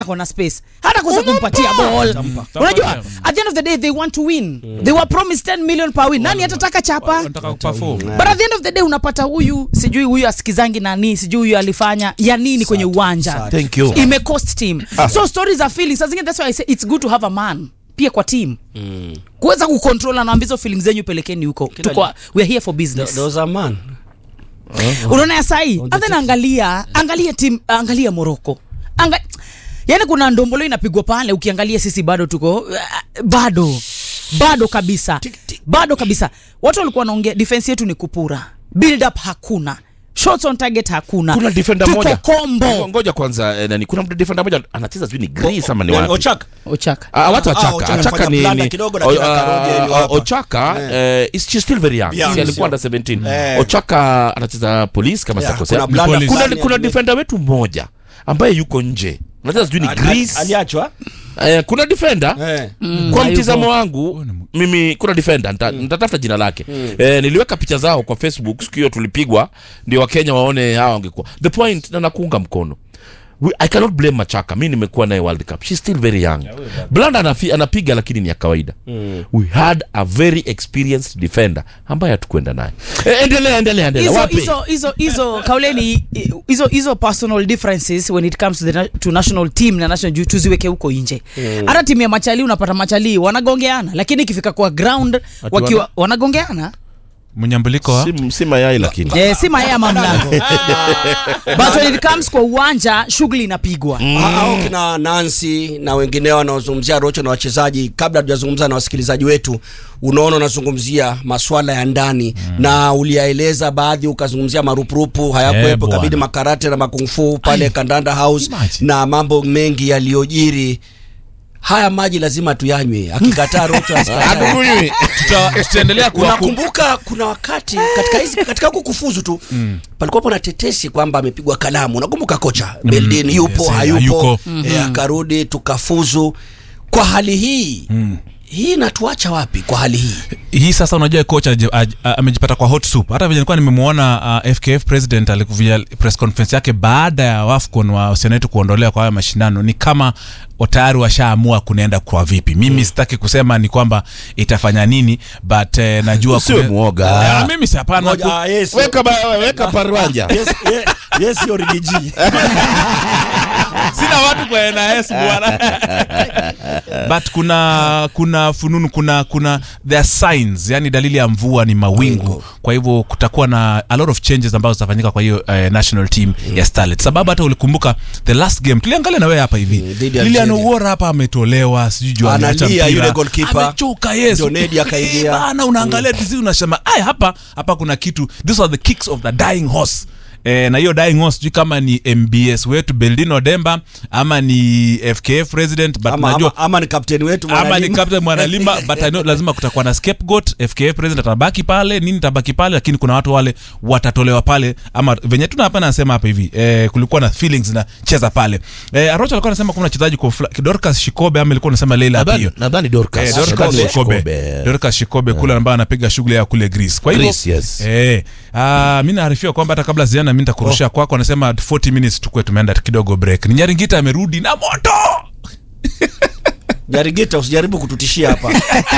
kona space hata kosa kumpatia ball unajua at the end of the day they want to win they were promised 10 million per win nani atataka chapa Wanataka kuperform. but at the end of the day unapata huyu sijui huyu asikizangi nani sijui huyu alifanya ya nini kwenye uwanja Thank you. imecost team so stories are feelings saa zingine that's why I say it's good to have a man pia kwa team kuweza kucontrol anaambia hizo feelings zenyu pelekeni huko tuko we are here for business There was a man. unaona ya sahi and then angalia angalia tim angalia moroko Anga, yani kuna ndombolo inapigwa pale ukiangalia sisi bado tuko uh, bado bado kabisa bado kabisa watu walikuwa wanaongea defense yetu ni kupura build up hakuna shots on target hakuna kuna defender Tuko moja kombo ngoja kwanza eh, nani kuna defender moja anacheza sijui ni Greece ama ni Nani, wapi Ochaka. ochaka Ah, watu Ah, achaka Ochaka achaka alifanya ni, blanda ni kidogo na o- kina ah, Karoge ni ah, hapa. Ochaka eh, is she's still very young Yeah, Si alikuwa sio. under 17 Eh. Ochaka anacheza police kama Yeah, sitakosea kuna blanda Police. kuna, fulani kuna ame- defender wetu mmoja ambaye yuko nje anacheza sijui ni Ali- Greece aliachwa eh, kuna defender Eh. kwa hayupo. mtizamo wangu mimi kuna defender nita- nitatafuta jina lake eh, niliweka picha zao kwa facebook siku hiyo tulipigwa ndio wakenya waone hawa wangekuwa the point na nakuunga mkono We, i cannot blame machaka mi nimekuwa naye world cup she's still very young blanda anafi, anapiga lakini ni ya kawaida we had a very experienced defender ambaye hatukwenda naye eh, endelea endelea endelea hizo wape hizo hizo hizo kauleni hizo hizo personal differences when it comes to the na- to national team na national juu tuziweke huko nje hata timu ya machali unapata machali wanagongeana lakini ikifika kwa ground wakiwa wanagongeana mnyambuliko wa si, si mayai lakini eh, si mayaya mamlango but when it comes kwa uwanja shughuli inapigwa Ah, au kina Nancy na wengineo wanaozungumzia Rocho na wachezaji, kabla hatujazungumza na wasikilizaji wetu, unaona unazungumzia maswala ya ndani na uliyaeleza baadhi, ukazungumzia marupurupu Eh, hayakuwepo, bwana. kabidi makarate na makungfu pale Kandanda House imagine. na mambo mengi yaliyojiri. Haya maji lazima tuyanywe, akikataa Rocho asikatae. Hatukunywi. Tuta- tutaendelea kuwa unakumbuka kuna wakati katika hizi katika huku kufuzu tu palikuwapo na tetesi kwamba amepigwa kalamu unakumbuka kocha Beldin yupo yes, eh, hayupo hayuko. eh, akarudi tukafuzu kwa hali hii hii inatuacha wapi kwa hali hii hii sasa unajua kocha aje- aj- a- amejipata kwa hot soup hata vile nilikuwa nimemwona uh, fkf president alikuvia press conference yake baada ya wafcon wa wasichana wetu kuondolewa kwa haya mashindano ni kama wa- tayari washaamua kunaenda kwa vipi mimi sitaki kusema ni kwamba itafanya nini but eh, najua Usiwe kune- mwoga. Ah, mimi si hapana Ngoja, ku- ah, yes, weka, ba- weka parwanja yes, yes, yes, hiyo rigiji sina watu kwa NIS bwana but kuna kuna fununu kuna kuna there are signs yani dalili ya mvua ni mawingu kwa hivyo kutakuwa na a lot of changes ambazo zitafanyika kwa hiyo uh, national team ya starlet sababu hata ulikumbuka the last game tuliangalia na wewe hapa hivi Mm, dhidi ya Lilian Algeria. Owora hapa ametolewa sijui juu ameacha Analia mpira. yule goalkeeper. amechoka yes Ndio Nedi akaingia. Eh, bana unaangalia tizi unasema ay hapa hapa kuna kitu these are the kicks of the dying horse E, na hiyo dying horse sijui kama ni mbs wetu beldino demba ama ni fkf president but ama, najua ama, ama ni kapteni wetu ama ni Mwanalimba. captain mwanalimba but I know lazima kutakuwa na scapegoat fkf president atabaki pale nini tabaki pale lakini kuna watu wale watatolewa pale ama venye tuna hapa nasema hapa hivi eh, kulikuwa na feelings na cheza pale eh, arocha alikuwa anasema kuna mchezaji kwa fla- dorcas shikobe ama ilikuwa anasema leila Nadhani- pio nadhani Dorcas. Eh, Dorcas Nadhani Shikobe. Shikobe. Dorcas Shikobe kule ambaye anapiga shughuli ya kule Greece. Kwa hivyo Greece, yes. eh, ah, mimi naarifiwa kwamba hata kabla ziana mimi nitakurushia kwako anasema 40 minutes tukue tumeenda kidogo break. Ni Nyaringita amerudi na moto. jarigita usijaribu kututishia hapa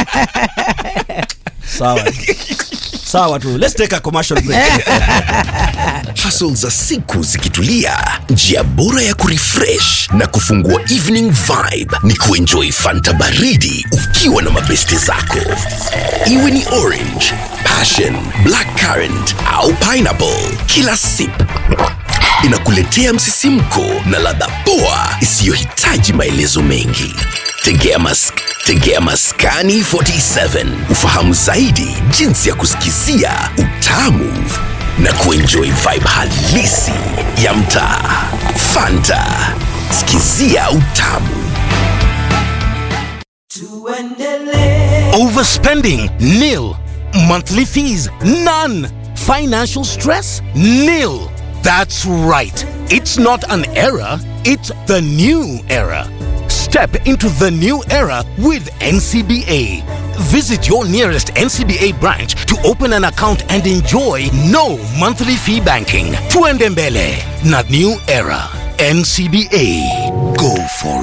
sawa sawa tu let's take a commercial break hustle za siku zikitulia njia bora ya kurefresh na kufungua evening vibe ni kuenjoy fanta baridi ukiwa na mabeste zako iwe ni orange passion black currant au pineapple kila sip inakuletea msisimko na ladha poa isiyohitaji maelezo mengi tegea mask tegea maskani 47 ufahamu zaidi jinsi ya kusikizia utamu na kuenjoy vibe halisi ya mtaa fanta sikizia utamu Overspending? Nil. Monthly fees? None. Financial stress? Nil. That's right. It's not an era, it's the new era. Step into the new era with NCBA. Visit your nearest NCBA branch to open an account and enjoy no monthly fee banking. Tuendembele, not new era. NCBA. Go Go for